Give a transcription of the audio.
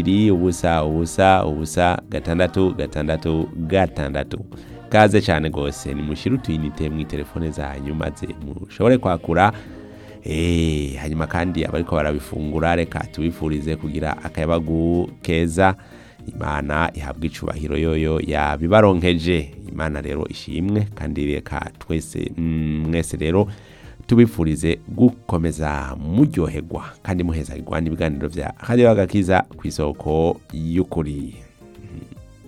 kabiri ubusa ubusa ubusa gatandatu gatandatu gatandatu kaze cyane rwose nimushyire utuyinite mu telefone zanyu maze mushobore kwakura Eh, hanyuma kandi abariko barabifungura reka tubifurize kugira akayabagu keza imana ihabwa icubahiro yoyo yabibaronkeje imana rero ishimwe kandi reka twese mm, mwese rero tubifurize gukomeza muryoherwa kandi muhezagirwa n'ibiganiro vya radio agakiza ku isoko y'ukuri